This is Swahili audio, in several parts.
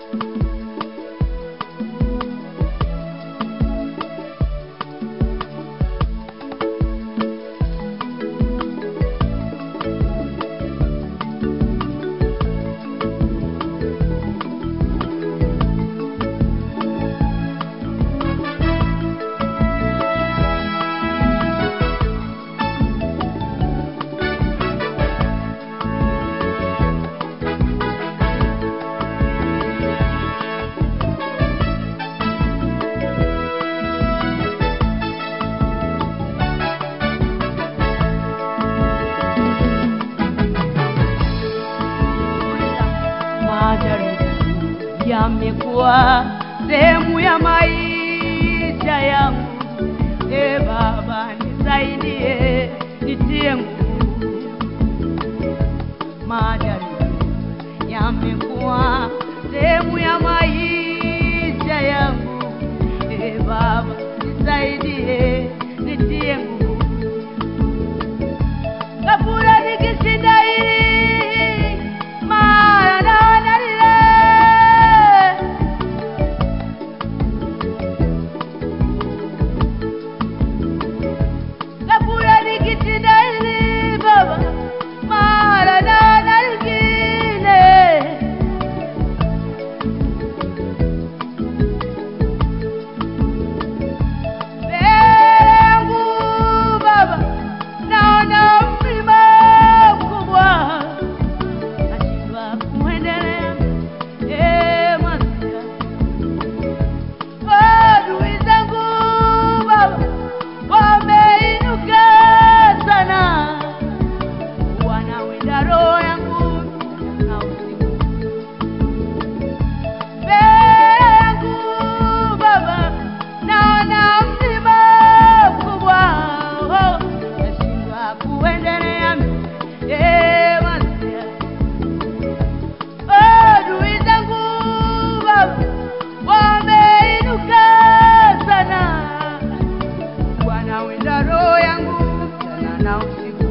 majaribu yamekuwa sehemu ya maisha yangu. E Baba, nisaidie, nitie nguvu. Majaribu yamekuwa sehemu ya maisha yangu. E Baba, nisaidie, nitie nguvu. Kabura nikishinda hili mara naona lile Kabura nikishinda hili baba mara naona lingine Mbele baba naona mlima mkubwa nashindwa kuendelea eh masia adui zangu baba wameinuka sana wanawinda roho yangu na usiku mbele yangu baba naona mlima mkubwa oh, nashindwa kuendelea eh masia adui zangu baba wameinuka sana wanawinda roho yangu mchana na usiku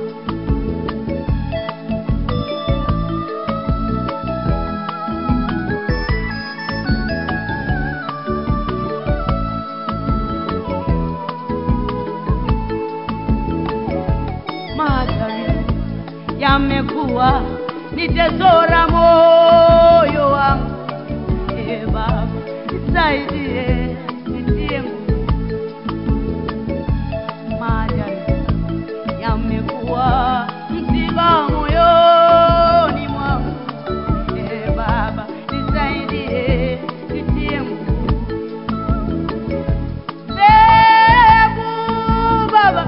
majaribu yamekuwa ni tesora moyo wangu. E Baba, nisaidie, nitie nguvu. Majaribu yamekuwa msiba moyoni mwangu. E Baba, nisaidie, nitie nguvu. Mbegu Baba,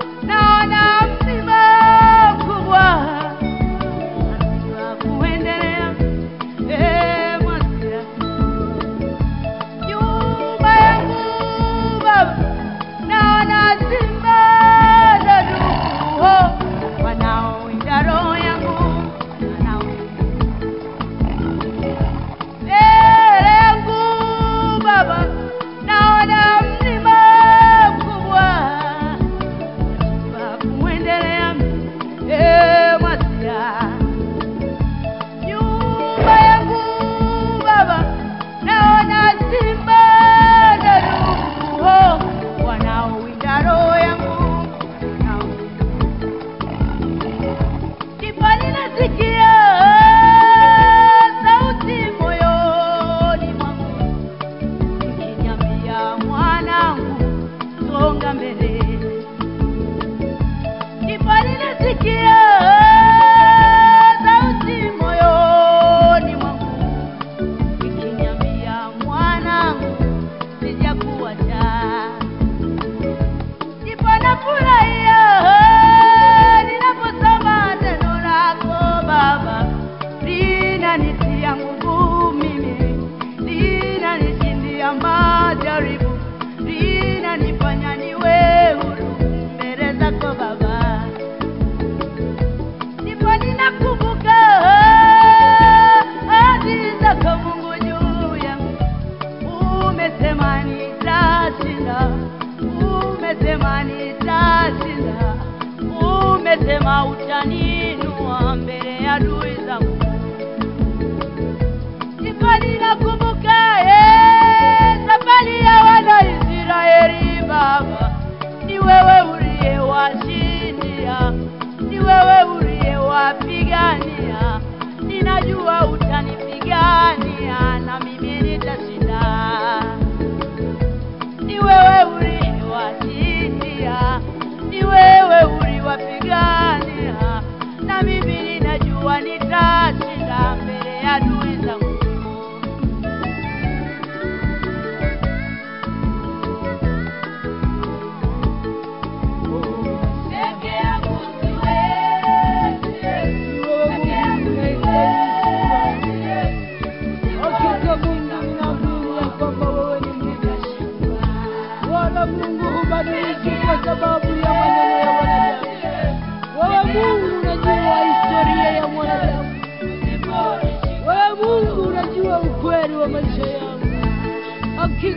naona mlima mkubwa, nashindwa kuendelea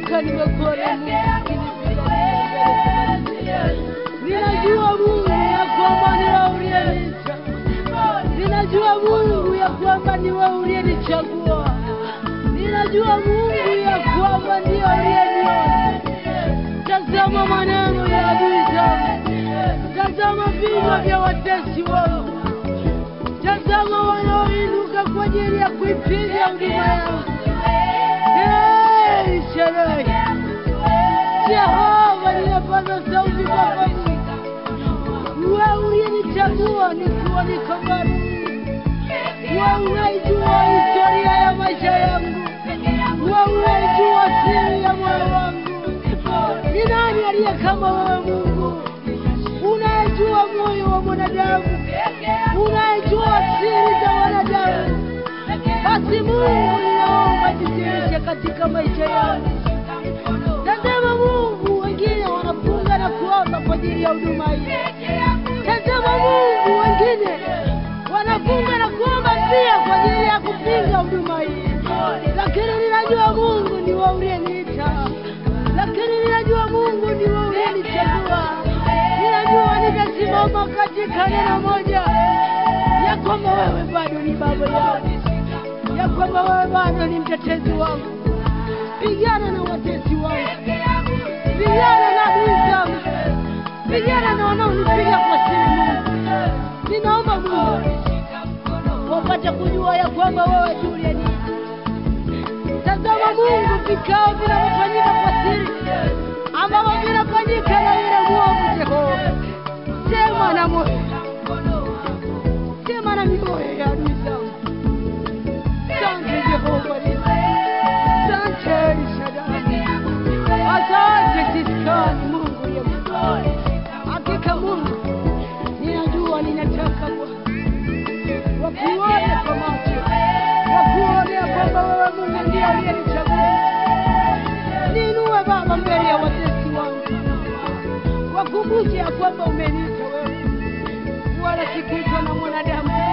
nimeinuka nimekuona Mungu ninajua Mungu ya kwamba ni wewe uliyeniita ninajua Mungu ya kwamba ni wewe uliyenichagua ninajua Mungu ya kwamba ndio uliyeniona tazama maneno ya adui zangu tazama vinywa vya watesi wangu tazama wanaoinuka kwa ajili ya kuipiga huduma yangu Hey, Shaddai. Jehova, ninapaza sauti kwako Mungu. Wewe uliyenichagua nikiwa niko baridi. Wewe unaijua historia ya maisha yangu. Wewe unaijua siri ya moyo wangu. Ni nani aliye kama wewe Mungu? Unayejua moyo wa mwanadamu, unayejua siri za wanadamu. Basi Mungu, ninaomba jidhihirishe katika maisha yangu. Tazama Mungu, wengine wanafunga na kuomba kwa ajili ya huduma hii. Tazama Mungu, wengine wanafunga na kuomba pia kwa ajili ya kupinga huduma hii, lakini ninajua Mungu ni wewe uliyeniita, lakini ninajua Mungu ni wewe uliyenichagua. Ninajua nitasimama katika neno moja ya kwamba wewe bado ni baba yangu, ya kwamba wewe bado ni mtetezi wangu. Pigana na watesi wangu, pigana na adui zangu, pigana na wanaonipiga kwa siri. Mungu, ninaomba Mungu wapate kujua ya kwamba wewe tu uliyeniita. Tazama Mungu, vikao vinavyofanyika kwa siri ambavyo vinafanyika na yule mwovu Jehova, sema na moyo, sema na mioyo ya adui zangu. Asante Jehova, asante El Shaddai, asante Siskani, Mungu ya hakika. Mungu, ninajua ninataka Bwana wakuone kwa macho, wakuone ya kwamba wewe Mungu ndiye aliyenichagua. Niinue Baba mbele ya watesi wangu, wakumbushe ya kwamba umeniita wewe, wala sikuitwa na mwanadamu.